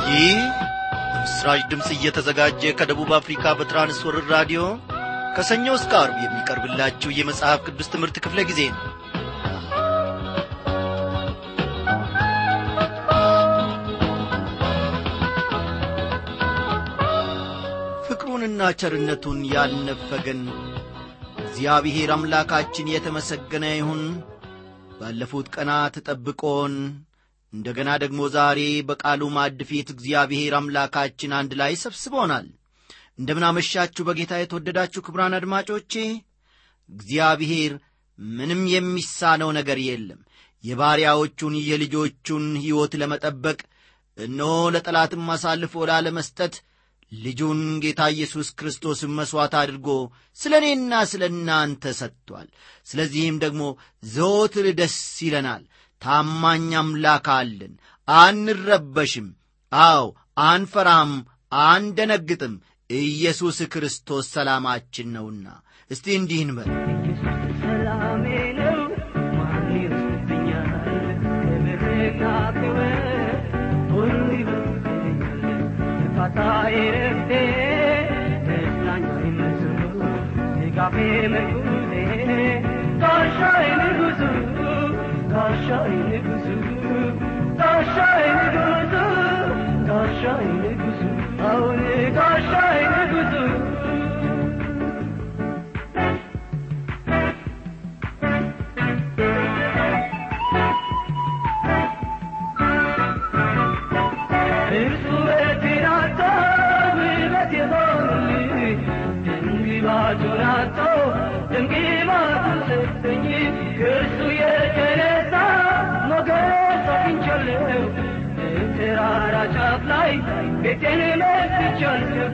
ይህ በምስራች ድምፅ እየተዘጋጀ ከደቡብ አፍሪካ በትራንስወርር ራዲዮ ከሰኞ እስከ አርብ የሚቀርብላችሁ የመጽሐፍ ቅዱስ ትምህርት ክፍለ ጊዜ ነው ፍቅሩንና ቸርነቱን ያልነፈገን እግዚአብሔር አምላካችን የተመሰገነ ይሁን ባለፉት ቀናት ጠብቆን እንደ ገና ደግሞ ዛሬ በቃሉ ማዕድ ፊት እግዚአብሔር አምላካችን አንድ ላይ ሰብስቦናል እንደምናመሻችሁ በጌታ የተወደዳችሁ ክብራን አድማጮቼ እግዚአብሔር ምንም የሚሳነው ነገር የለም የባሪያዎቹን የልጆቹን ሕይወት ለመጠበቅ እነሆ ለጠላትም አሳልፎ ላለመስጠት ልጁን ጌታ ኢየሱስ ክርስቶስን መሥዋዕት አድርጎ ስለ እኔና ስለ እናንተ ሰጥቷል ስለዚህም ደግሞ ዘወትር ደስ ይለናል ታማኝ አምላክ አለን አንረበሽም አዎ አንፈራም አንደነግጥም ኢየሱስ ክርስቶስ ሰላማችን ነውና እስቲ እንዲህ እንበል ሰላሜ ነው ማን ይወስድብኛል ክብርና ክብር ሁሉ ይበልጥብኛል እርካታዬ ረፍቴ ደስታኛዬ መዝሙ ድጋፌ ምርኩዜ ጋሻዬ ንጉሡ ጋሻዬ ንጉሡ ጋሻዬ ንጉሡ ጋሻዬ ንጉሡ አሁን ጋሻዬ ንጉሡ እርሱ ውበቴን አጥቶ ውበት የሆንልኝ ድንግባቱን አጥቶ ድንግባቱን ሰጠኝ ከእርሱ የተነሳ ሞገስ አግኝቻለሁ በተራራ ጫፍ ላይ ቤቴን መስርቻለሁ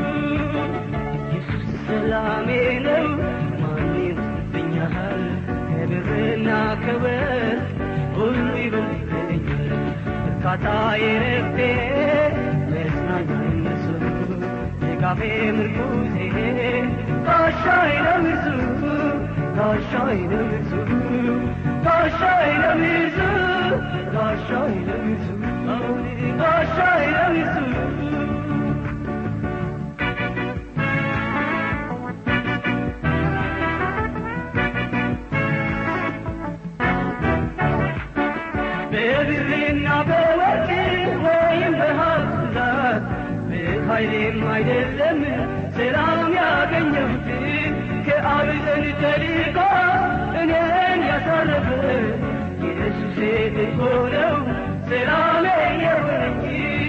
ኢየሱስ ሰላሜ ነው ማን ይወስድብኛል ከብርና ከወርቅ ሁሉ ይበልጥብኛል እርካታዬ ረፍቴ መጽናኛዬ እርሱ ድጋፌ ምርኩዜ ጋሻዬ ነው እርሱ ጋሻዬ ነው እርሱ ጋሻዬ ነው እርሱ ጋሻዬ ነው እርሱ አሁን ጋሻዬ ነው እርሱ በብርና በወርቅ ወይም በሀብት ብዛት በኃይሌም አይደለም ሰላም ያገኘሁት ከአብ ዘንድ ተልኮ እኔን ያሳረፈ ኢየሱሴ እኮ ነው ሰላሜ የሆነኝ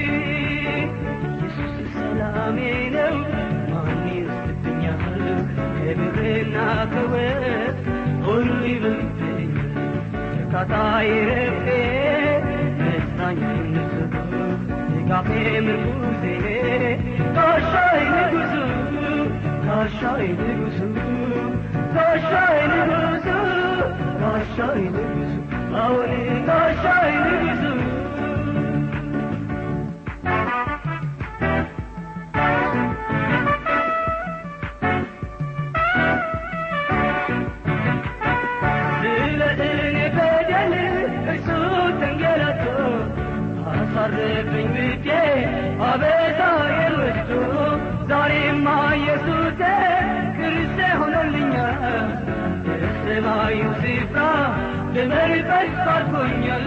ኢየሱስ ሰላሜ ነው ማን ይወስድብኛል ከብርና ከወርቅ ሁሉ ይበልጥብኛል እርካታዬ ረፍቴ ደስታኛዬ ንጉሡ ድጋፌ ምርኩዜ ጋሻዬ ንጉሡ ጋሻዬ ንጉሡ ጋሻዬ ንጉሡ ጋሻዬ ንጉሡ አሁን ጋሻዬ ንጉሡ ስለ እኔ በደል እርሱ ተንገላቶ አሳረፈኝ ብዬ አበሳዬን ወስዶ ዛሬማ ኢየሱሴ ክርስቴ ሆኖልኛል የሰማዩ ስፍራ ለመርጠት ባርኮኛል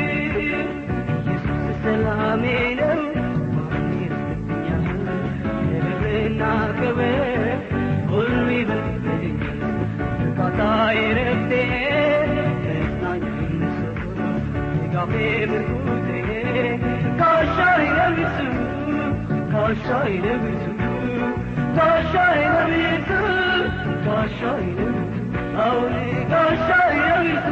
ኢየሱስ ሰላሜ ነው ማን ይረስብኛል ክብርና ክብር ሁሉ ይበልጥብኛል እርካታዬ ረፍቴ ደስታዬ እርሱ ድጋፌ ምርኩዜ ጋሻዬ ነው እርሱ ጋሻዬ ነው እርሱ ጋሻዬ ነው እርሱ ጋሻዬ ነው እርሱ አሁን ጋሻዬ ነው እርሱ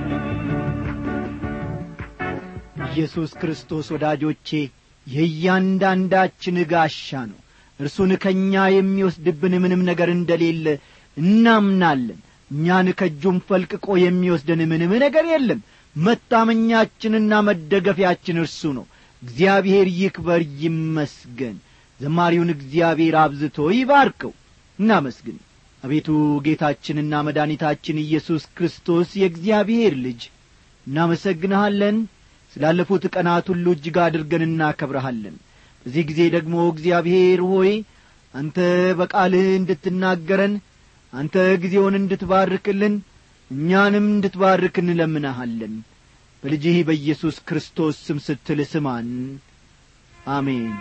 ኢየሱስ ክርስቶስ ወዳጆቼ የእያንዳንዳችን ጋሻ ነው እርሱን ከእኛ የሚወስድብን ምንም ነገር እንደሌለ እናምናለን እኛን ከእጁም ፈልቅቆ የሚወስደን ምንም ነገር የለም መታመኛችንና መደገፊያችን እርሱ ነው እግዚአብሔር ይክበር ይመስገን ዘማሪውን እግዚአብሔር አብዝቶ ይባርከው እናመስግን አቤቱ ጌታችንና መድኃኒታችን ኢየሱስ ክርስቶስ የእግዚአብሔር ልጅ እናመሰግንሃለን ስላለፉት ቀናት ሁሉ እጅግ አድርገን እናከብረሃለን በዚህ ጊዜ ደግሞ እግዚአብሔር ሆይ አንተ በቃልህ እንድትናገረን አንተ ጊዜውን እንድትባርክልን እኛንም እንድትባርክ እንለምናሃለን በልጅህ በኢየሱስ ክርስቶስ ስም ስትል ስማን አሜን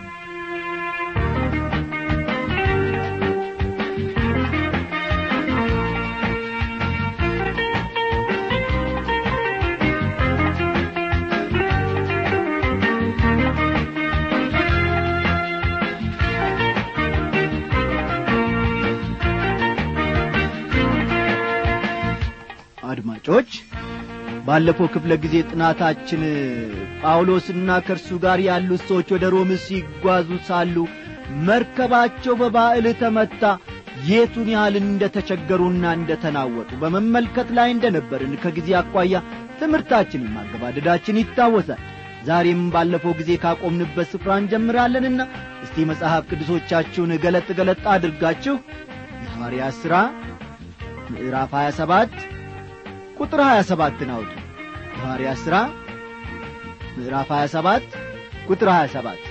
አድማጮች ባለፈው ክፍለ ጊዜ ጥናታችን ጳውሎስና ከእርሱ ጋር ያሉት ሰዎች ወደ ሮም ሲጓዙ ሳሉ መርከባቸው በባዕል ተመታ የቱን ያህል እንደ ተቸገሩና እንደ ተናወጡ በመመልከት ላይ እንደ ነበርን ከጊዜ አኳያ ትምህርታችንን ማገባደዳችን ይታወሳል ዛሬም ባለፈው ጊዜ ካቆምንበት ስፍራ እንጀምራለንና እስቲ መጽሐፍ ቅዱሶቻችሁን ገለጥ ገለጥ አድርጋችሁ የሐዋርያት ሥራ ምዕራፍ 27 ቁጥር 27 አውጡ የሐዋርያት ሥራ ምዕራፍ 27 ቁጥር 27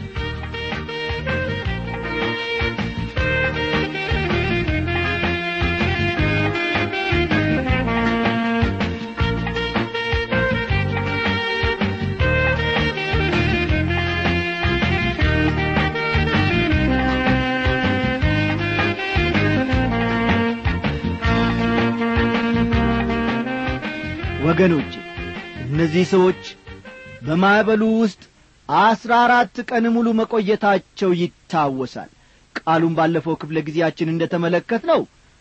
ወገኖች እነዚህ ሰዎች በማዕበሉ ውስጥ አስራ አራት ቀን ሙሉ መቆየታቸው ይታወሳል ቃሉን ባለፈው ክፍለ ጊዜያችን እንደ ተመለከት ነው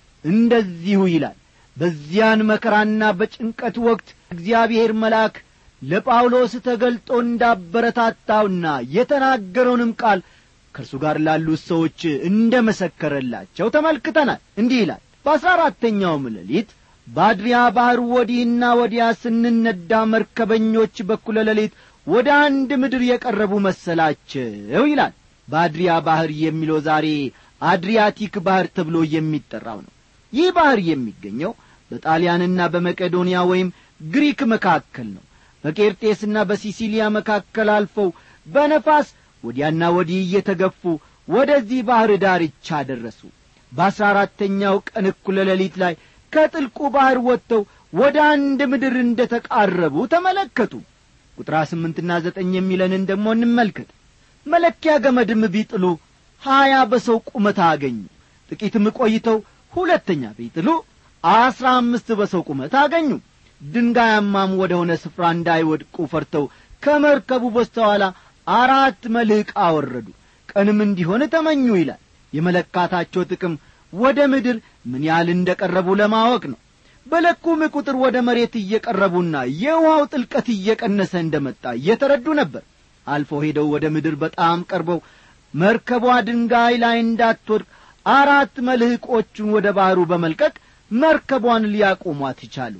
እንደዚሁ ይላል በዚያን መከራና በጭንቀት ወቅት እግዚአብሔር መልአክ ለጳውሎስ ተገልጦ እንዳበረታታውና የተናገረውንም ቃል ከእርሱ ጋር ላሉት ሰዎች እንደ መሰከረላቸው ተመልክተናል እንዲህ ይላል በአሥራ አራተኛውም ሌሊት በአድሪያ ባሕር ወዲህና ወዲያ ስንነዳ መርከበኞች በኩለ ሌሊት ወደ አንድ ምድር የቀረቡ መሰላቸው ይላል በአድሪያ ባሕር የሚለው ዛሬ አድሪያቲክ ባሕር ተብሎ የሚጠራው ነው ይህ ባሕር የሚገኘው በጣሊያንና በመቄዶንያ ወይም ግሪክ መካከል ነው በቄርጤስና በሲሲሊያ መካከል አልፈው በነፋስ ወዲያና ወዲህ እየተገፉ ወደዚህ ባሕር ዳርቻ ደረሱ በአሥራ አራተኛው ቀን እኩለ ሌሊት ላይ ከጥልቁ ባሕር ወጥተው ወደ አንድ ምድር እንደ ተቃረቡ ተመለከቱ ቁጥራ ስምንትና ዘጠኝ የሚለንን ደግሞ እንመልከት መለኪያ ገመድም ቢጥሉ ሀያ በሰው ቁመት አገኙ ጥቂትም ቆይተው ሁለተኛ ቢጥሉ አስራ አምስት በሰው ቁመት አገኙ ድንጋያማም ወደ ሆነ ስፍራ እንዳይወድቁ ፈርተው ከመርከቡ በስተኋላ አራት መልሕቅ አወረዱ ቀንም እንዲሆን ተመኙ ይላል የመለካታቸው ጥቅም ወደ ምድር ምን ያህል እንደ ቀረቡ ለማወቅ ነው በለኩም ቁጥር ወደ መሬት እየቀረቡና የውሃው ጥልቀት እየቀነሰ እንደ መጣ እየተረዱ ነበር አልፎ ሄደው ወደ ምድር በጣም ቀርበው መርከቧ ድንጋይ ላይ እንዳትወድቅ አራት መልሕቆቹን ወደ ባሕሩ በመልቀቅ መርከቧን ሊያቆሟት ይቻሉ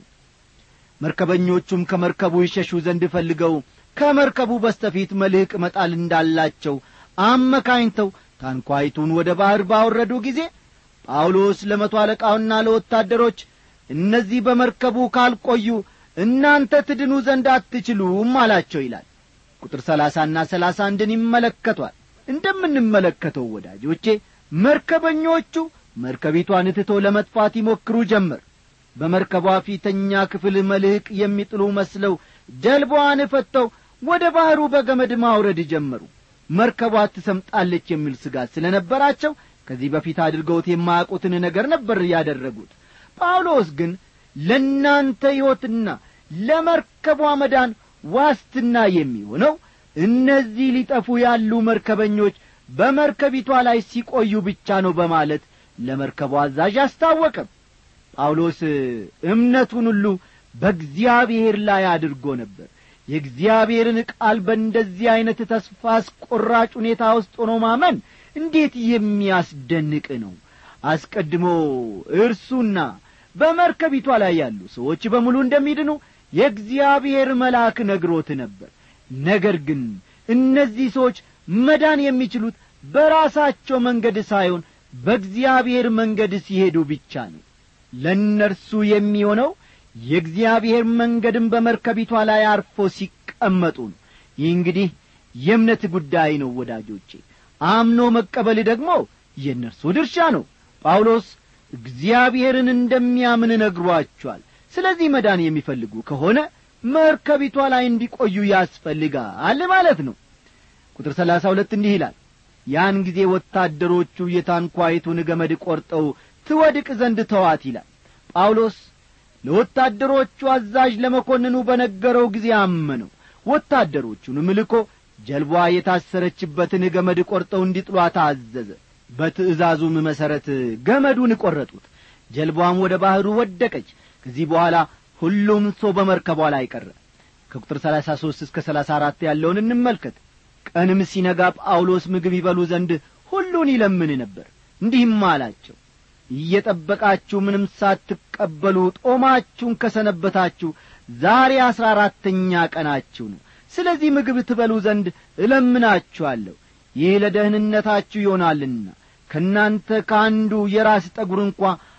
መርከበኞቹም ከመርከቡ ይሸሹ ዘንድ ፈልገው ከመርከቡ በስተፊት መልሕቅ መጣል እንዳላቸው አመካኝተው ታንኳይቱን ወደ ባሕር ባወረዱ ጊዜ ጳውሎስ ለመቶ አለቃውና ለወታደሮች እነዚህ በመርከቡ ካልቆዩ እናንተ ትድኑ ዘንድ አትችሉም አላቸው ይላል ቁጥር ሰላሳና ሰላሳ አንድን ይመለከቷል እንደምንመለከተው ወዳጆቼ መርከበኞቹ መርከቢቷን ትቶ ለመጥፋት ይሞክሩ ጀመር በመርከቧ ፊተኛ ክፍል መልሕቅ የሚጥሉ መስለው ጀልባዋን ፈተው ወደ ባሕሩ በገመድ ማውረድ ጀመሩ መርከቧ ትሰምጣለች የሚል ስጋት ስለ ነበራቸው ከዚህ በፊት አድርገውት የማያውቁትን ነገር ነበር ያደረጉት ጳውሎስ ግን ለእናንተ ሕይወትና ለመርከቧ መዳን ዋስትና የሚሆነው እነዚህ ሊጠፉ ያሉ መርከበኞች በመርከቢቷ ላይ ሲቆዩ ብቻ ነው በማለት ለመርከቧ አዛዥ አስታወቀም ጳውሎስ እምነቱን ሁሉ በእግዚአብሔር ላይ አድርጎ ነበር የእግዚአብሔርን ቃል በእንደዚህ ዐይነት ተስፋ አስቈራጭ ሁኔታ ውስጥ ሆኖ ማመን እንዴት የሚያስደንቅ ነው አስቀድሞ እርሱና በመርከቢቷ ላይ ያሉ ሰዎች በሙሉ እንደሚድኑ የእግዚአብሔር መልአክ ነግሮት ነበር ነገር ግን እነዚህ ሰዎች መዳን የሚችሉት በራሳቸው መንገድ ሳይሆን በእግዚአብሔር መንገድ ሲሄዱ ብቻ ነው ለእነርሱ የሚሆነው የእግዚአብሔር መንገድም በመርከቢቷ ላይ አርፎ ሲቀመጡ ነው ይህ እንግዲህ የእምነት ጉዳይ ነው ወዳጆቼ አምኖ መቀበል ደግሞ የእነርሱ ድርሻ ነው ጳውሎስ እግዚአብሔርን እንደሚያምን ነግሯቸዋል ስለዚህ መዳን የሚፈልጉ ከሆነ መርከቢቷ ላይ እንዲቆዩ ያስፈልጋል ማለት ነው ቁጥር ሰላሳ ሁለት እንዲህ ይላል ያን ጊዜ ወታደሮቹ የታንኳይቱን ገመድ ቆርጠው ትወድቅ ዘንድ ተዋት ይላል ጳውሎስ ለወታደሮቹ አዛዥ ለመኮንኑ በነገረው ጊዜ አመነው ወታደሮቹንም ልኮ ጀልቧ የታሰረችበትን ገመድ ቆርጠው እንዲጥሏት አዘዘ በትእዛዙም መሠረት ገመዱን ቈረጡት ጀልቧም ወደ ባሕሩ ወደቀች ከዚህ በኋላ ሁሉም ሰው በመርከቧ ላይ ቀረ ከቁጥር ሰላሳ ሦስት እስከ ሰላሳ አራት ያለውን እንመልከት ቀንም ሲነጋ ጳውሎስ ምግብ ይበሉ ዘንድ ሁሉን ይለምን ነበር እንዲህም አላቸው እየጠበቃችሁ ምንም ሳትቀበሉ ጦማችሁን ከሰነበታችሁ ዛሬ አሥራ አራተኛ ቀናችሁ ነው ስለዚህ ምግብ ትበሉ ዘንድ እለምናችኋለሁ ይህ ለደህንነታችሁ ይሆናልና ከእናንተ ከአንዱ የራስ ጠጒር እንኳ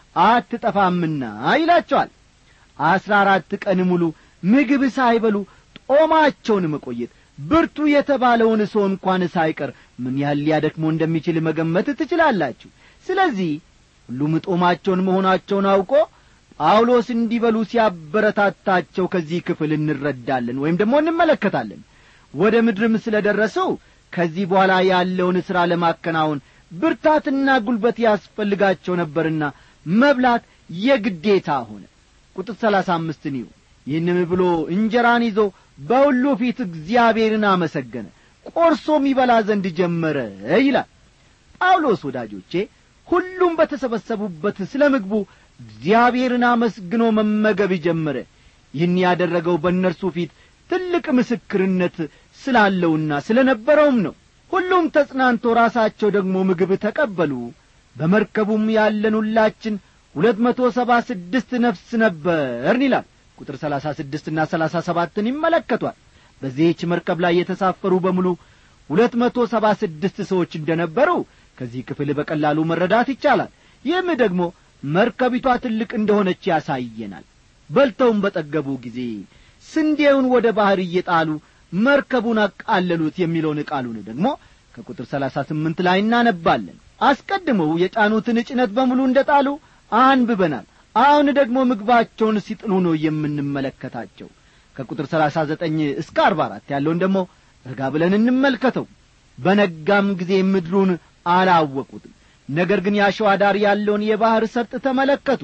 አትጠፋምና ይላቸዋል አሥራ አራት ቀን ሙሉ ምግብ ሳይበሉ ጦማቸውን መቆየት ብርቱ የተባለውን ሰው እንኳን ሳይቀር ምን ያህል ሊያደክሞ እንደሚችል መገመት ትችላላችሁ ስለዚህ ሁሉም ጦማቸውን መሆናቸውን አውቆ ጳውሎስ እንዲበሉ ሲያበረታታቸው ከዚህ ክፍል እንረዳለን ወይም ደግሞ እንመለከታለን ወደ ምድርም ስለ ደረሰው ከዚህ በኋላ ያለውን ሥራ ለማከናወን ብርታትና ጉልበት ያስፈልጋቸው ነበርና መብላት የግዴታ ሆነ ቁጥር ሰላሳ አምስትን ይሁ ይህንም ብሎ እንጀራን ይዞ በሁሉ ፊት እግዚአብሔርን አመሰገነ ቆርሶም ይበላ ዘንድ ጀመረ ይላል ጳውሎስ ወዳጆቼ ሁሉም በተሰበሰቡበት ስለ ምግቡ እግዚአብሔርን አመስግኖ መመገብ ጀመረ ይህን ያደረገው በእነርሱ ፊት ትልቅ ምስክርነት ስላለውና ስለ ነበረውም ነው ሁሉም ተጽናንቶ ራሳቸው ደግሞ ምግብ ተቀበሉ በመርከቡም ያለን ሁላችን ሁለት መቶ ሰባ ስድስት ነፍስ ነበርን ይላል ቁጥር ሰላሳ ስድስትና ሰላሳ ሰባትን ይመለከቷል በዚህች መርከብ ላይ የተሳፈሩ በሙሉ ሁለት መቶ ሰባ ስድስት ሰዎች እንደ ነበሩ ከዚህ ክፍል በቀላሉ መረዳት ይቻላል ይህም ደግሞ መርከቢቷ ትልቅ እንደሆነች ያሳየናል በልተውም በጠገቡ ጊዜ ስንዴውን ወደ ባሕር እየጣሉ መርከቡን አቃለሉት የሚለውን ቃሉን ደግሞ ከቁጥር ሰላሳ ስምንት ላይ እናነባለን አስቀድመው የጫኑትን ጭነት በሙሉ እንደ ጣሉ አንብበናል አሁን ደግሞ ምግባቸውን ሲጥሉ ነው የምንመለከታቸው ከቁጥር ሰላሳ ዘጠኝ እስከ አርባ አራት ያለውን ደግሞ ረጋ ብለን እንመልከተው በነጋም ጊዜ ምድሩን አላወቁትም ነገር ግን ያሸዋ ዳር ያለውን የባሕር ሰርጥ ተመለከቱ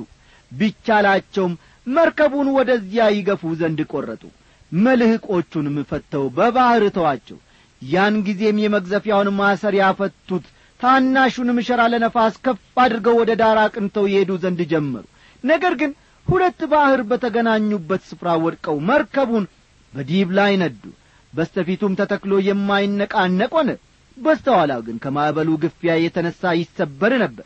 ቢቻላቸውም መርከቡን ወደዚያ ይገፉ ዘንድ ቈረጡ መልህቆቹንም ፈተው በባሕር ተዋቸው ያን ጊዜም የመግዘፊያውን ማሰሪያ ፈቱት ታናሹንም ሸራ ለነፋስ ከፍ አድርገው ወደ ዳር አቅንተው ይሄዱ ዘንድ ጀመሩ ነገር ግን ሁለት ባሕር በተገናኙበት ስፍራ ወድቀው መርከቡን በዲብ ላይ ነዱ በስተፊቱም ተተክሎ የማይነቃነቅ ሆነ በስተኋላው ግን ከማዕበሉ ግፊያ የተነሣ ይሰበር ነበር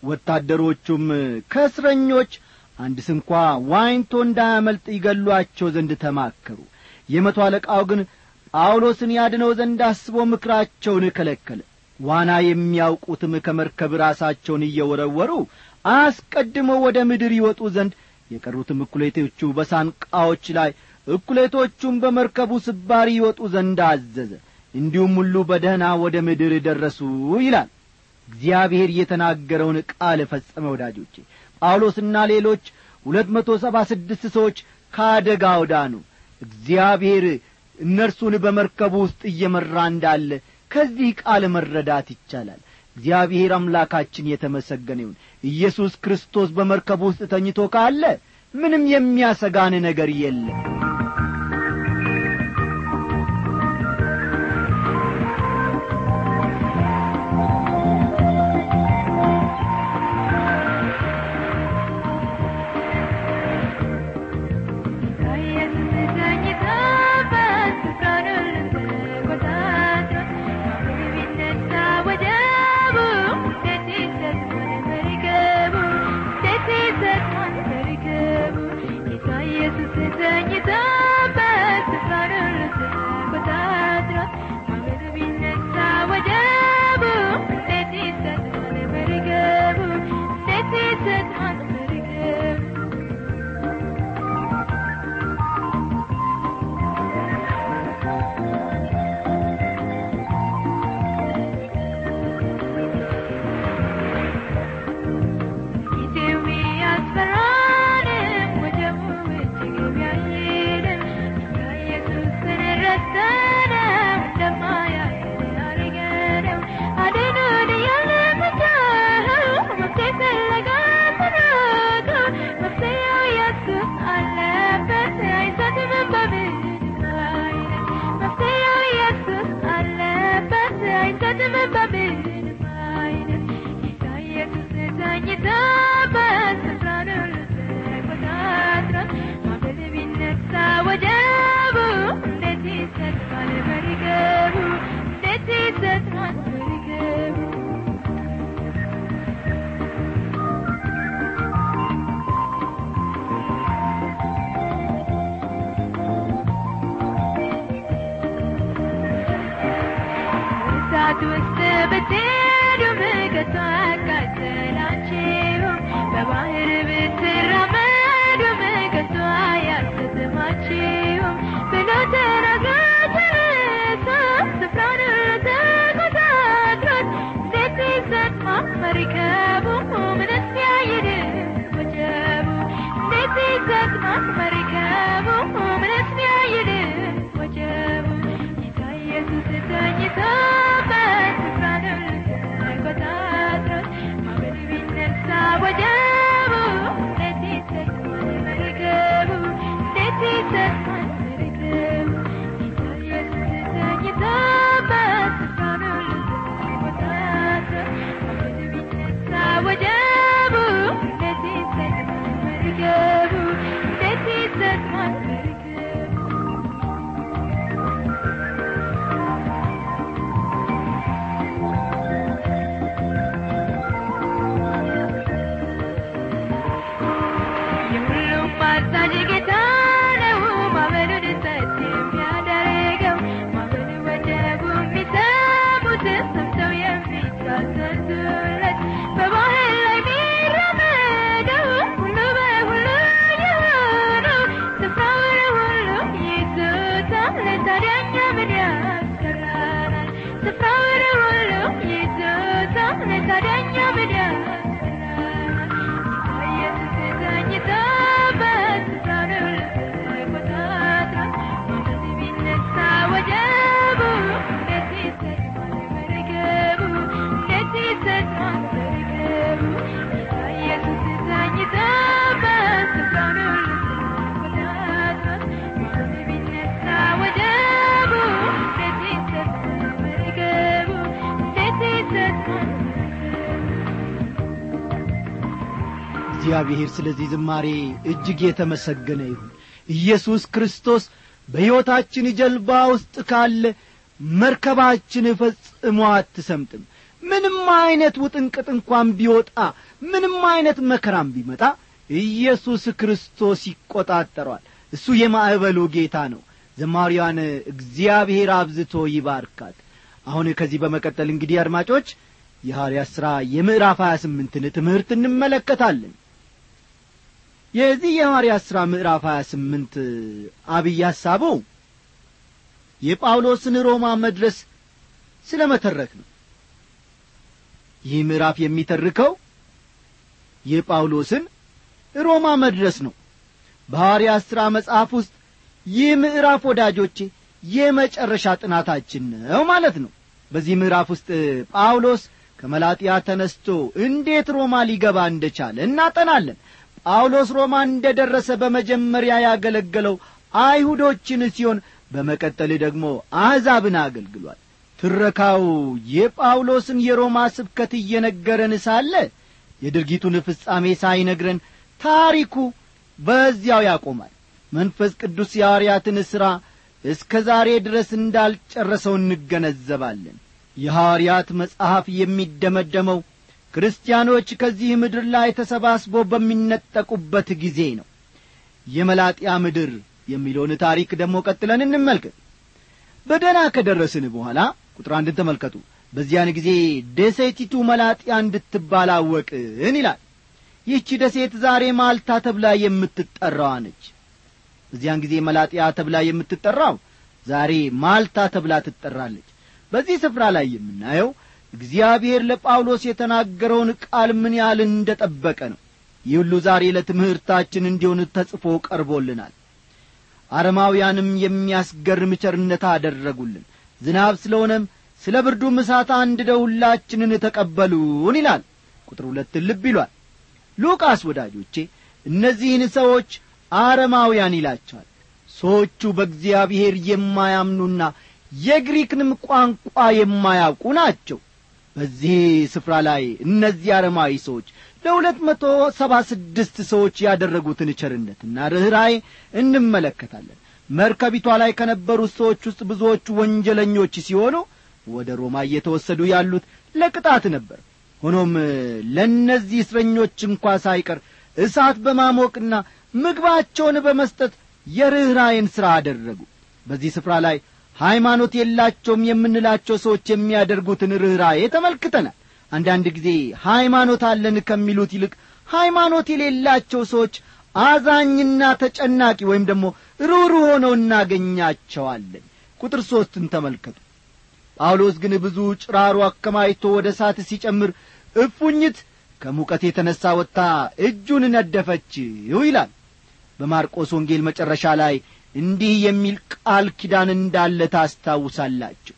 ወታደሮቹም ከእስረኞች አንድ ስንኳ ዋኝቶ እንዳያመልጥ ይገሏቸው ዘንድ ተማከሩ የመቶ አለቃው ግን ጳውሎስን ያድነው ዘንድ አስቦ ምክራቸውን ከለከለ ዋና የሚያውቁትም ከመርከብ ራሳቸውን እየወረወሩ አስቀድመው ወደ ምድር ይወጡ ዘንድ የቀሩትም እኩሌቶቹ በሳንቃዎች ላይ እኩሌቶቹም በመርከቡ ስባሪ ይወጡ ዘንድ አዘዘ እንዲሁም ሁሉ በደህና ወደ ምድር ደረሱ ይላል እግዚአብሔር የተናገረውን ቃል ፈጸመ ወዳጆቼ ጳውሎስና ሌሎች ሁለት መቶ ሰባ ስድስት ሰዎች ከአደጋው ዳኑ እግዚአብሔር እነርሱን በመርከቡ ውስጥ እየመራ እንዳለ ከዚህ ቃል መረዳት ይቻላል እግዚአብሔር አምላካችን የተመሰገነ ይሁን ኢየሱስ ክርስቶስ በመርከቡ ውስጥ ተኝቶ ካለ ምንም የሚያሰጋን ነገር የለም ኢየሱስ ተኝታ አይሞትም በምንም አይነት ጌታ ኢየሱስ ተኝቶበት ስፍራውን ሁሉ ተቆጣጥሮ ማዕበል ቢነሳ ወጀቡ እንዴት ይሰጥማል መርገቡ እንዴት ይሰጥማል መርገቡ እሳት ውስጥ ብትሄዱ ከቶ አያቃጥላችሁም። በባህር ብትራመዱ ከቶ አያሰጥማችሁም ብሎ ተናግሮ ተነሳ። ስፍራውን ተቆጣጥሮት እንዴት ይሰጥማል መርከቡ ምንስ ያይድ ወጀቡ እንዴት ይሰጥማል መርከቡ ምንስ ያይድ ወጀቡ ጌታ ኢየሱስ ተኝቶበት ስፍራውን ተቆጣጥሮት ማዕበል ቢነሳ ወጀቡ እንዴት ይሰጥማል መርከቡ እንዴት ይሰጥማል መርከቡ ጌታ ኢየሱስ ተኝቶበት ስፍራውን ተቆጣጥሮት ማዕበል ቢነሳ ወጀቡ እንዴት ይሰጥማል መርከቡ እንዴት ይሰጥማል መርከቡ የሁሉም አዛዥ ጌታ ነው። ማዕበሉን ጸጥ የሚያደርገው ማዕበሉ ወጀቡ የሚሰሙት ሰምተው የሚታዘዙለት በባህር ላይ የሚራመደው ሁሉ በሁሉ የሆነው ስፍራውን ሁሉ ይዞታል። ታዲያ እኛ ምን ያስፈራናል? ስፍራውን ሁሉ ይዞታል። ታዲያ እኛ ምን ያስፈራናል? ኢየሱስ ተኝቶበት ስፍራውን ሁሉ ተቆጣጥሯል። ማዕበል ቢነሳ ወጀቡ እንዴት ይሰጥማል መርከቡ እንዴት ይሰጥማል መርከቡ ጌታ ኢየሱስ ተኝቶበት ስፍራውን ሁሉ ተቆጣጥሯል። ማዕበል ቢነሳ ወጀቡ እንዴት ይሰጥማል መርከቡ እንዴት ይሰጥማል መርከቡ እግዚአብሔር ስለዚህ ዝማሬ እጅግ የተመሰገነ ይሁን ኢየሱስ ክርስቶስ በሕይወታችን ጀልባ ውስጥ ካለ መርከባችን ፈጽሞ አትሰምጥም ምንም አይነት ውጥንቅጥ እንኳን ቢወጣ ምንም አይነት መከራም ቢመጣ ኢየሱስ ክርስቶስ ይቈጣጠረዋል እሱ የማዕበሉ ጌታ ነው ዘማሪዋን እግዚአብሔር አብዝቶ ይባርካት አሁን ከዚህ በመቀጠል እንግዲህ አድማጮች የሐዋርያት ሥራ የምዕራፍ ሀያ ስምንትን ትምህርት እንመለከታለን የዚህ የሐዋርያት ሥራ ምዕራፍ ሀያ ስምንት አብይ ሐሳቡ የጳውሎስን ሮማ መድረስ ስለ መተረክ ነው ይህ ምዕራፍ የሚተርከው የጳውሎስን ሮማ መድረስ ነው በሐዋርያት ሥራ መጽሐፍ ውስጥ ይህ ምዕራፍ ወዳጆቼ የመጨረሻ ጥናታችን ነው ማለት ነው በዚህ ምዕራፍ ውስጥ ጳውሎስ ከመላጥያ ተነስቶ እንዴት ሮማ ሊገባ እንደቻለ እናጠናለን ጳውሎስ ሮማ እንደ ደረሰ በመጀመሪያ ያገለገለው አይሁዶችን ሲሆን በመቀጠል ደግሞ አሕዛብን አገልግሏል ትረካው የጳውሎስን የሮማ ስብከት እየነገረን ሳለ የድርጊቱን ፍጻሜ ሳይነግረን ታሪኩ በዚያው ያቆማል መንፈስ ቅዱስ የሐዋርያትን ሥራ እስከ ዛሬ ድረስ እንዳልጨረሰው እንገነዘባለን የሐዋርያት መጽሐፍ የሚደመደመው ክርስቲያኖች ከዚህ ምድር ላይ ተሰባስበው በሚነጠቁበት ጊዜ ነው የመላጥያ ምድር የሚለውን ታሪክ ደግሞ ቀጥለን እንመልከት በደና ከደረስን በኋላ ቁጥር አንድን ተመልከቱ በዚያን ጊዜ ደሴቲቱ መላጥያ እንድትባል አወቅን ይላል ይህቺ ደሴት ዛሬ ማልታ ተብላ የምትጠራዋ ነች በዚያን ጊዜ መላጥያ ተብላ የምትጠራው ዛሬ ማልታ ተብላ ትጠራለች በዚህ ስፍራ ላይ የምናየው እግዚአብሔር ለጳውሎስ የተናገረውን ቃል ምን ያህል እንደ ጠበቀ ነው ይህ ሁሉ ዛሬ ለትምህርታችን እንዲሆን ተጽፎ ቀርቦልናል አረማውያንም የሚያስገርም ቸርነት አደረጉልን ዝናብ ስለሆነም ስለ ብርዱም እሳት አንድደው ሁላችንን ተቀበሉን ይላል ቁጥር ሁለትን ልብ ይሏል ሉቃስ ወዳጆቼ እነዚህን ሰዎች አረማውያን ይላቸዋል ሰዎቹ በእግዚአብሔር የማያምኑና የግሪክንም ቋንቋ የማያውቁ ናቸው በዚህ ስፍራ ላይ እነዚህ አረማዊ ሰዎች ለሁለት መቶ ሰባ ስድስት ሰዎች ያደረጉትን ቸርነትና ርኅራዬ እንመለከታለን መርከቢቷ ላይ ከነበሩት ሰዎች ውስጥ ብዙዎቹ ወንጀለኞች ሲሆኑ ወደ ሮማ እየተወሰዱ ያሉት ለቅጣት ነበር ሆኖም ለእነዚህ እስረኞች እንኳ ሳይቀር እሳት በማሞቅና ምግባቸውን በመስጠት የርኅራዬን ሥራ አደረጉ በዚህ ስፍራ ላይ ሃይማኖት የላቸውም የምንላቸው ሰዎች የሚያደርጉትን ርኅራዬ ተመልክተናል አንዳንድ ጊዜ ሃይማኖት አለን ከሚሉት ይልቅ ሃይማኖት የሌላቸው ሰዎች አዛኝና ተጨናቂ ወይም ደግሞ ሩሩ ሆነው እናገኛቸዋለን ቁጥር ሦስትን ተመልከቱ ጳውሎስ ግን ብዙ ጭራሮ አከማይቶ ወደ እሳት ሲጨምር እፉኝት ከሙቀት የተነሣ ወጥታ እጁን ነደፈችው ይላል በማርቆስ ወንጌል መጨረሻ ላይ እንዲህ የሚል ቃል ኪዳን እንዳለ ታስታውሳላችሁ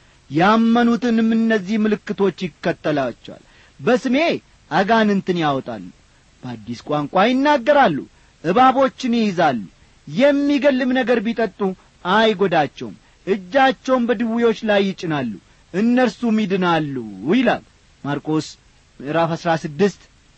ያመኑትንም እነዚህ ምልክቶች ይከተላቸዋል በስሜ አጋንንትን ያወጣሉ በአዲስ ቋንቋ ይናገራሉ እባቦችን ይይዛሉ የሚገልም ነገር ቢጠጡ አይጐዳቸውም እጃቸውን በድውዮች ላይ ይጭናሉ እነርሱም ይድናሉ ይላል ማርቆስ ምዕራፍ አሥራ ስድስት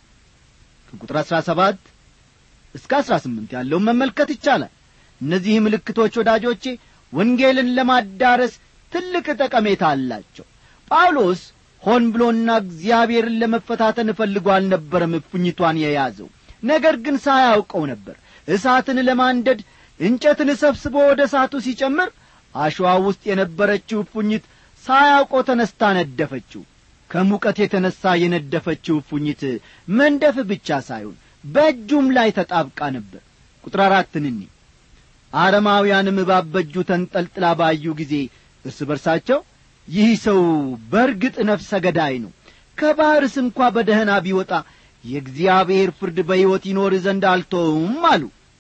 ከቁጥር አሥራ ሰባት እስከ አሥራ ስምንት ያለውን መመልከት ይቻላል እነዚህ ምልክቶች ወዳጆቼ ወንጌልን ለማዳረስ ትልቅ ጠቀሜታ አላቸው ጳውሎስ ሆን ብሎና እግዚአብሔርን ለመፈታተን እፈልጎ አልነበረም እፉኝቷን የያዘው ነገር ግን ሳያውቀው ነበር እሳትን ለማንደድ እንጨትን ሰብስቦ ወደ እሳቱ ሲጨምር አሸዋ ውስጥ የነበረችው እፉኝት ሳያውቀው ተነስታ ነደፈችው ከሙቀት የተነሣ የነደፈችው እፉኝት መንደፍ ብቻ ሳይሆን በእጁም ላይ ተጣብቃ ነበር ቁጥር አራትን እኒ አረማውያንም እባብ በእጁ ተንጠልጥላ ባዩ ጊዜ እርስ በርሳቸው ይህ ሰው በርግጥ ነፍሰ ገዳይ ነው ከባሕርስ እንኳ በደህና ቢወጣ የእግዚአብሔር ፍርድ በሕይወት ይኖር ዘንድ አልተውም አሉ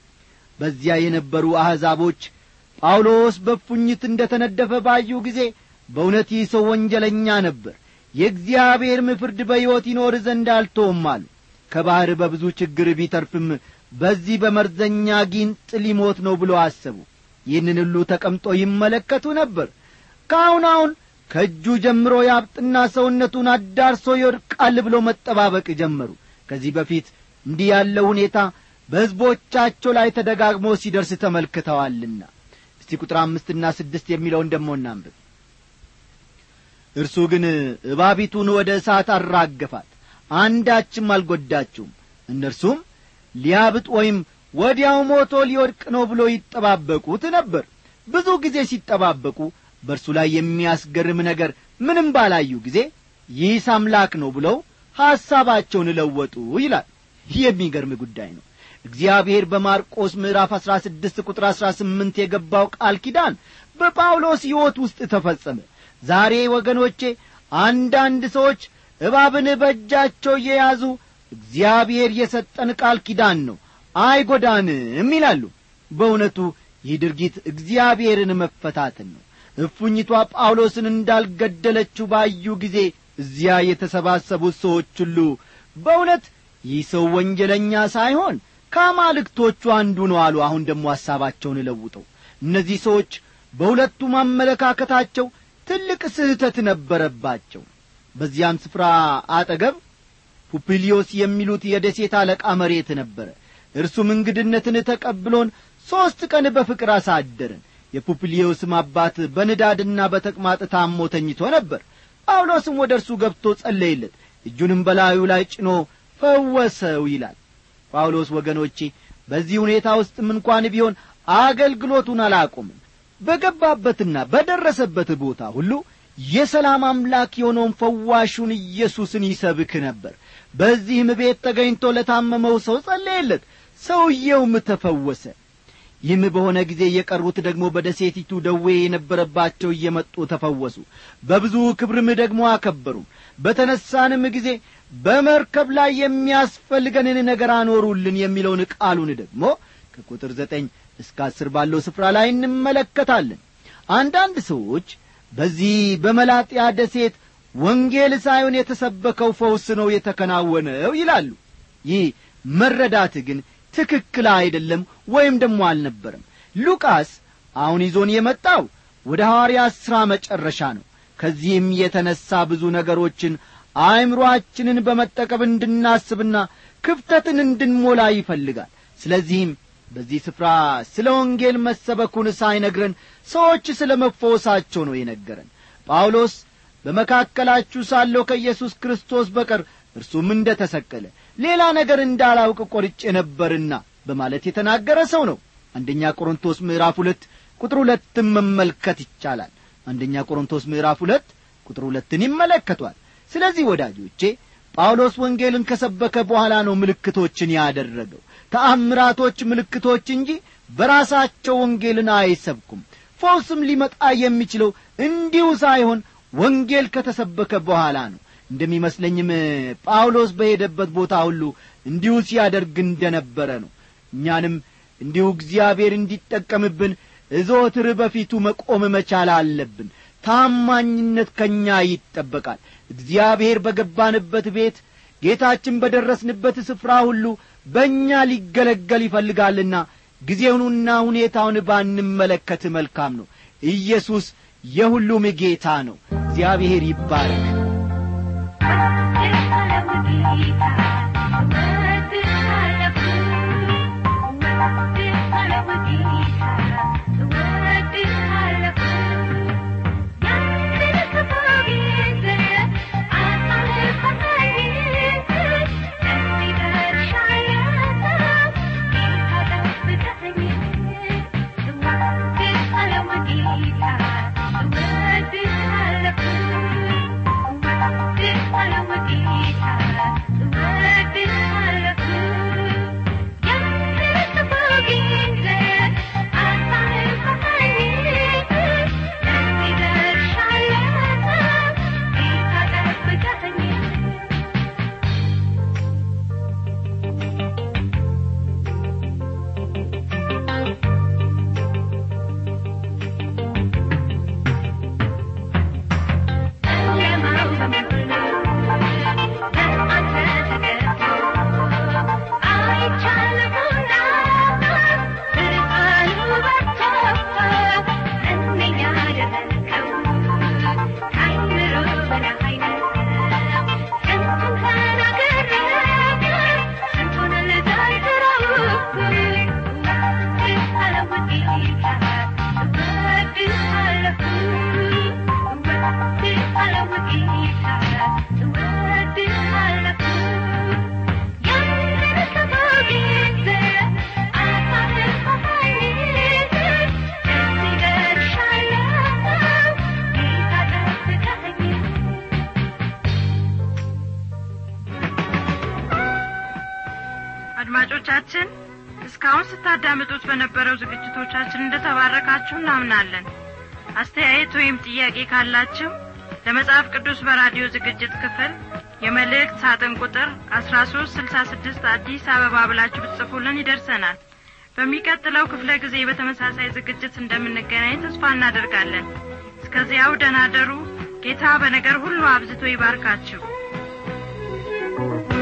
በዚያ የነበሩ አሕዛቦች ጳውሎስ በፉኝት እንደ ተነደፈ ባዩ ጊዜ በእውነት ይህ ሰው ወንጀለኛ ነበር የእግዚአብሔርም ፍርድ በሕይወት ይኖር ዘንድ አልተውም አሉ ከባሕር በብዙ ችግር ቢተርፍም በዚህ በመርዘኛ ጊንጥ ሊሞት ነው ብሎ አሰቡ ይህንን ሁሉ ተቀምጦ ይመለከቱ ነበር ከአሁን አሁን ከእጁ ጀምሮ ያብጥና ሰውነቱን አዳርሶ ይወድቃል ብሎ መጠባበቅ ጀመሩ ከዚህ በፊት እንዲህ ያለው ሁኔታ በሕዝቦቻቸው ላይ ተደጋግሞ ሲደርስ ተመልክተዋልና እስቲ ቁጥር አምስትና ስድስት የሚለውን ደሞ እናንብብ እርሱ ግን እባቢቱን ወደ እሳት አራገፋት አንዳችም አልጐዳችውም እነርሱም ሊያብጥ ወይም ወዲያው ሞቶ ሊወድቅ ነው ብሎ ይጠባበቁት ነበር ብዙ ጊዜ ሲጠባበቁ በእርሱ ላይ የሚያስገርም ነገር ምንም ባላዩ ጊዜ ይህስ አምላክ ነው ብለው ሐሳባቸውን ለወጡ ይላል ይህ የሚገርም ጉዳይ ነው እግዚአብሔር በማርቆስ ምዕራፍ አሥራ ስድስት ቁጥር አሥራ ስምንት የገባው ቃል ኪዳን በጳውሎስ ሕይወት ውስጥ ተፈጸመ ዛሬ ወገኖቼ አንዳንድ ሰዎች እባብን በእጃቸው እየያዙ እግዚአብሔር የሰጠን ቃል ኪዳን ነው አይጐዳንም ይላሉ በእውነቱ ይህ ድርጊት እግዚአብሔርን መፈታትን ነው እፉኝቷ ጳውሎስን እንዳልገደለችው ባዩ ጊዜ እዚያ የተሰባሰቡት ሰዎች ሁሉ በእውነት ይህ ሰው ወንጀለኛ ሳይሆን ከአማልክቶቹ አንዱ ነው አሉ አሁን ደግሞ ሐሳባቸውን ለውጠው እነዚህ ሰዎች በሁለቱም አመለካከታቸው ትልቅ ስህተት ነበረባቸው በዚያም ስፍራ አጠገብ ፑፕሊዮስ የሚሉት የደሴት አለቃ መሬት ነበረ እርሱም እንግድነትን ተቀብሎን ሦስት ቀን በፍቅር አሳደርን የፑፕሊዮስም አባት በንዳድና በተቅማጥ ታሞ ተኝቶ ነበር ጳውሎስም ወደ እርሱ ገብቶ ጸለይለት እጁንም በላዩ ላይ ጭኖ ፈወሰው ይላል ጳውሎስ ወገኖቼ በዚህ ሁኔታ ውስጥም እንኳን ቢሆን አገልግሎቱን አላቆምም በገባበትና በደረሰበት ቦታ ሁሉ የሰላም አምላክ የሆነውን ፈዋሹን ኢየሱስን ይሰብክ ነበር በዚህም ቤት ተገኝቶ ለታመመው ሰው ጸለየለት ሰውየውም ተፈወሰ ይህም በሆነ ጊዜ የቀሩት ደግሞ በደሴቲቱ ደዌ የነበረባቸው እየመጡ ተፈወሱ በብዙ ክብርም ደግሞ አከበሩ በተነሳንም ጊዜ በመርከብ ላይ የሚያስፈልገንን ነገር አኖሩልን የሚለውን ቃሉን ደግሞ ከቁጥር ዘጠኝ እስከ አስር ባለው ስፍራ ላይ እንመለከታለን አንዳንድ ሰዎች በዚህ በመላጥያ ደሴት ወንጌል ሳይሆን የተሰበከው ፈውስ ነው የተከናወነው ይላሉ ይህ መረዳት ግን ትክክል አይደለም ወይም ደግሞ አልነበረም ሉቃስ አሁን ይዞን የመጣው ወደ ሐዋርያት ሥራ መጨረሻ ነው ከዚህም የተነሣ ብዙ ነገሮችን አእምሮአችንን በመጠቀም እንድናስብና ክፍተትን እንድንሞላ ይፈልጋል ስለዚህም በዚህ ስፍራ ስለ ወንጌል መሰበኩን ሳይነግረን ሰዎች ስለ መፈወሳቸው ነው የነገረን ጳውሎስ በመካከላችሁ ሳለሁ ከኢየሱስ ክርስቶስ በቀር እርሱም እንደ ተሰቀለ ሌላ ነገር እንዳላውቅ ቈርጬ ነበርና በማለት የተናገረ ሰው ነው አንደኛ ቆሮንቶስ ምዕራፍ ሁለት ቁጥር ሁለትን መመልከት ይቻላል አንደኛ ቆሮንቶስ ምዕራፍ ሁለት ቁጥር ሁለትን ይመለከቷል ስለዚህ ወዳጆቼ ጳውሎስ ወንጌልን ከሰበከ በኋላ ነው ምልክቶችን ያደረገው ተአምራቶች ምልክቶች እንጂ በራሳቸው ወንጌልን አይሰብኩም ፈውስም ሊመጣ የሚችለው እንዲሁ ሳይሆን ወንጌል ከተሰበከ በኋላ ነው እንደሚመስለኝም ጳውሎስ በሄደበት ቦታ ሁሉ እንዲሁ ሲያደርግ እንደነበረ ነው እኛንም እንዲሁ እግዚአብሔር እንዲጠቀምብን እዞትር በፊቱ መቆም መቻል አለብን ታማኝነት ከእኛ ይጠበቃል እግዚአብሔር በገባንበት ቤት ጌታችን በደረስንበት ስፍራ ሁሉ በእኛ ሊገለገል ይፈልጋልና ጊዜውንና ሁኔታውን ባንመለከት መልካም ነው ኢየሱስ የሁሉም ጌታ ነው እግዚአብሔር ይባረክ አድማጮቻችን እስካሁን ስታዳምጡት በነበረው ዝግጅቶቻችን እንደተባረካችሁ እናምናለን አስተያየት ወይም ጥያቄ ካላችሁ ለመጽሐፍ ቅዱስ በራዲዮ ዝግጅት ክፍል የመልእክት ሳጥን ቁጥር አስራ ሶስት ስልሳ ስድስት አዲስ አበባ ብላችሁ ብትጽፉልን ይደርሰናል በሚቀጥለው ክፍለ ጊዜ በተመሳሳይ ዝግጅት እንደምንገናኝ ተስፋ እናደርጋለን እስከዚያው ደናደሩ ጌታ በነገር ሁሉ አብዝቶ ይባርካችሁ